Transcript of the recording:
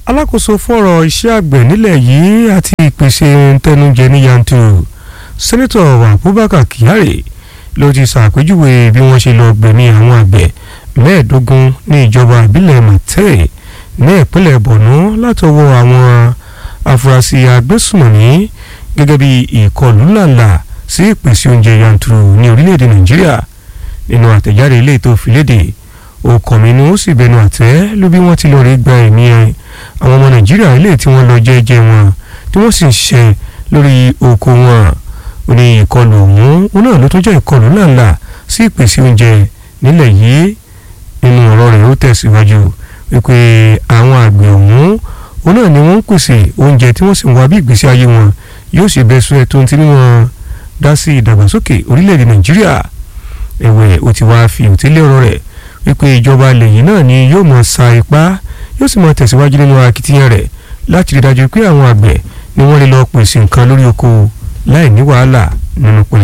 alákòóso fọ́rọ̀ iṣẹ́ àgbẹ̀ nílẹ̀ yìí àti ìpèsè ntẹnujẹ ní yanturu sẹ́nẹ́tọ̀ abubakar kyari ló ti ṣàpèjúwe bí wọ́n ṣe lọ gbẹ̀mí àwọn àgbẹ̀ mẹ́ẹ̀ẹ́dógún ní ìjọba ìbílẹ̀ màtẹ́ẹ̀ ní ìpínlẹ̀ borno látọwọ́ àwọn afurasí agbésùmọ̀mí gẹ́gẹ́ bí ìkọlù ńláńlá sí ìpèsè oúnjẹ yanturu ní orílẹ̀-èdè nàìjíríà nínú àtẹ̀jáde ilé tó fi léde òkànmínú ó sì bẹnu àtẹ́ ló bí wọ́n ti lọ rí gba ẹ̀mí àwọn ọmọ nàìjíríà ilé tí wọ́n lọ jẹ́jẹ́ wọn tí wọ́n sì ń ṣe lórí oko wọn ó ní ìkọlù ọ̀hún ó náà ló tún jẹ́ ìkọlù ńláńlá sí ìpèsè oúnjẹ nílẹ̀ yìí nínú ọ̀rọ̀ rẹ̀ ó tẹ̀síwájú wípé àwọn àgbẹ̀ ọ̀hún ó náà ni wọ́n ń pèsè oúnjẹ tí wọ́n sì ń wá bí ìgbésí ayé wọn yóò ṣe bẹ́ sún ẹ̀ tó ń ti ní wọn dá sí ìdàgbàsókè orílẹ̀-èdè nàìjíríà ẹ̀wẹ̀ ó ti wá fi òtílé ọ̀rọ̀ rẹ̀ wípé ìjọba lẹ́yìn náà ni yóò mọ̀ sa ipá yóò sì mọ̀ tẹ̀síwájú nínú akitiyan rẹ̀ láti rí dájú pé àwọn àgbẹ̀ ni wọ́n lè lọ pèsè nǹkan lórí oko láì ní wàhálà nínú pẹ̀lú.